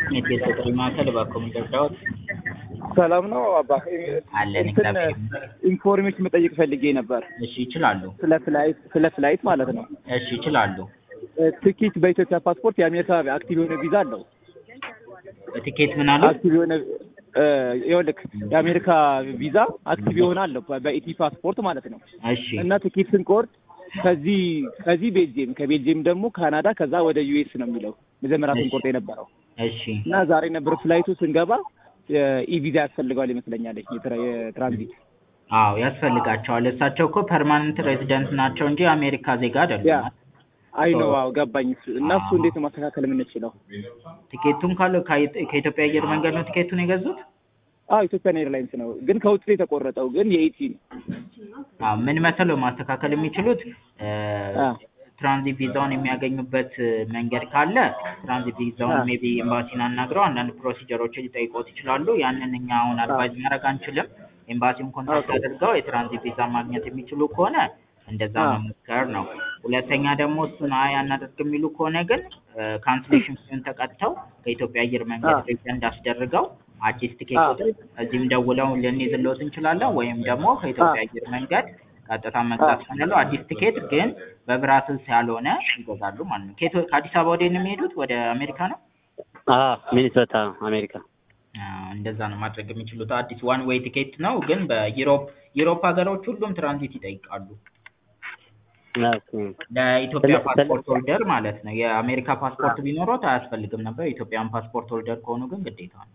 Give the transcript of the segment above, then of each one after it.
የቤት ጥሪ ማዕከል እባክዎ ምን ልርዳዎት? ሰላም ነው አባ። አለን እንትን እግዚአብሔር ይመስገን። ኢንፎርሜሽን መጠየቅ ፈልጌ ነበር እሺ ይችላሉ። ስለ ፍላይት ስለ ፍላይት ማለት ነው። እሺ ይችላሉ። ትኬት በኢትዮጵያ ፓስፖርት የአሜሪካ አክቲቭ የሆነ ቪዛ አለው። ቲኬት ምን አሉ? አክቲቭ የሆነ ይኸውልህ የአሜሪካ ቪዛ አክቲቭ የሆነ አለው በኢቲ ፓስፖርት ማለት ነው። እሺ እና ትኬት ስንቆርጥ ከዚህ ከዚህ ቤልጅየም ከቤልጅየም ደግሞ ካናዳ ከዛ ወደ ዩኤስ ነው የሚለው መጀመሪያ ስንቆርጥ የነበረው እሺ እና ዛሬ ነበር ፍላይቱ ስንገባ ኢቪዛ ያስፈልገዋል ይመስለኛል የትራ- የትራንዚት አዎ ያስፈልጋቸዋል። እሳቸው እኮ ፐርማነንት ሬዚደንት ናቸው እንጂ የአሜሪካ ዜጋ ያ አይደሉም። አይ ነው አዎ ገባኝ እሱ እና እሱ እንዴት ነው ማስተካከል የምንችለው ቲኬቱን ካለው ከአይ- ከኢትዮጵያ አየር መንገድ ነው ቲኬቱን የገዙት? አዎ ኢትዮጵያን ኤርላይንስ ነው ግን ከውጭ ነው የተቆረጠው ግን የኢቲ ነው አዎ ምን መሰለው ማስተካከል የሚችሉት እ፣ አ ትራንዚት ቪዛውን የሚያገኙበት መንገድ ካለ ትራንዚት ቪዛውን አ ሜቢ ኤምባሲን አናግረው አንዳንድ ፕሮሲጀሮችን ሊጠይቆት ይችላሉ። ያንን እኛ አሁን አ አድቫይዝ ማድረግ አንችልም። ኤምባሲውን ኮንታክት ኦኬ አድርገው የትራንዚት ቪዛ ማግኘት የሚችሉ ከሆነ እንደዛ አ መሞከር ነው። ሁለተኛ ደግሞ እሱን አይ አናደርግ የሚሉ ከሆነ ግን ካንስሌሽን ፊውን ተቀጥተው ከኢትዮጵያ አየር አ መንገድ ሪፈንድ አስደርገው አዲስ ቲኬት አ ቁጥር እዚህም ደውለው ልንይዝልዎት እንችላለን ወይም ደግሞ አ ከኢትዮጵያ አየር መንገድ ቀጥታ አ መግዛት ይችላሉ። አዲስ ቲኬት ግን በብራስልስ ያልሆነ ይገዛሉ ማለት ነው። ከኢትዮ- ከአዲስ አበባ ወደ ነው የሚሄዱት? ወደ አሜሪካ ነው? አዎ ሚኒሶታ አሜሪካ። አዎ፣ እንደዛ ነው ማድረግ የሚችሉት። አዲስ ዋን ዌይ ቲኬት ነው፣ ግን በዩሮፕ ዩሮፕ ሀገሮች ሁሉም ትራንዚት ይጠይቃሉ። ኦኬ። ለኢትዮጵያ ስለ ስለ ፓስፖርት ሆልደር ማለት ነው። የአሜሪካ አ ፓስፖርት ቢኖሮት አያስፈልግም ነበር። የኢትዮጵያን ፓስፖርት ሆልደር ከሆኑ ግን ግዴታ ነው።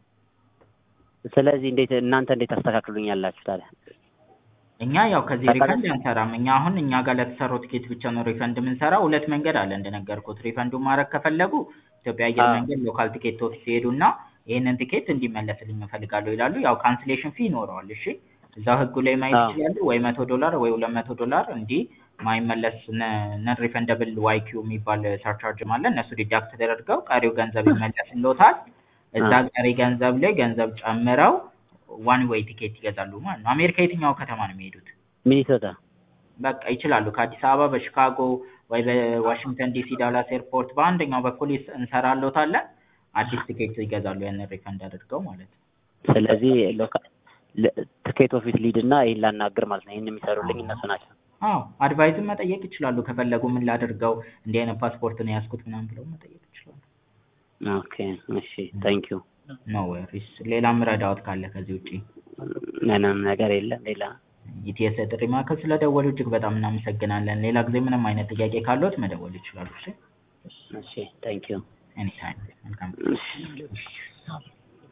ስለዚህ እንዴት እናንተ እንዴት ታስተካክሉኛላችሁ ታዲያ? እኛ ያው ከዚህ ታውቃለህ? ሪፈንድ አንሰራም። እኛ አሁን እኛ ጋር ለተሰራው ቲኬት ብቻ ነው ሪፈንድ የምንሰራው። ሁለት መንገድ አለ እንደነገርኩት። ሪፈንዱን ማድረግ ከፈለጉ ኢትዮጵያ አየር አዎ መንገድ ሎካል ቲኬት ኦፊስ ይሄዱና ይህንን ቲኬት እንዲመለስልኝ እፈልጋለሁ ይላሉ። ያው ካንስሌሽን ፊ ይኖረዋል። እሺ እዛው ህጉ ላይ ማየት አዎ ይችላሉ። ወይ መቶ ዶላር ወይ ሁለት መቶ ዶላር እንዲህ ማይመለስ ነን ሪፈንደብል ዋይ ኪው የሚባል ሰርቻርጅ አለ። እነሱ ዲዳክት ተደርገው ቀሪው ገንዘብ ይመለስልዎታል። እዛ አዎ ቀሪ ገንዘብ ላይ ገንዘብ ጨምረው ዋን ዌይ ቲኬት ይገዛሉ ማለት ነው። አሜሪካ የትኛው ከተማ ነው የሚሄዱት? ሚኒሶታ። በቃ ይችላሉ። ከአዲስ አበባ በሺካጎ ወይ በዋሽንግተን ዲሲ ዳላስ ኤርፖርት በአንደኛው በኩል ይስ- እንሰራልዎታለን። አዲስ ቲኬት ይገዛሉ ያንን ሪፈንድ አድርገው ማለት ነው። ስለዚህ ሎካ ለ- ትኬት ኦፊስ ሊድ እና ይህን ላናግር ማለት ነው። ይህን የሚሰሩልኝ እነሱ ናቸው። አዎ አድቫይዝም መጠየቅ ይችላሉ። ከፈለጉ ምን ላድርገው እንዲህ አይነት ፓስፖርት ነው የያዝኩት ምናምን ብለው መጠየቅ ይችላሉ። ኦኬ እሺ ታንክ ዩ። ኖ ወሪስ። ሌላም ረዳዎት ካለ ከዚህ ውጪ ምንም ነገር የለም ሌላ። ኢቲኤስ ጥሪ ማዕከል ስለደወሉ እጅግ በጣም እናመሰግናለን። ሌላ ጊዜ ምንም አይነት ጥያቄ ካለዎት መደወል ይችላሉ። እሺ እሺ ታንክ ዩ። ኤኒታይም። መልካም እሺ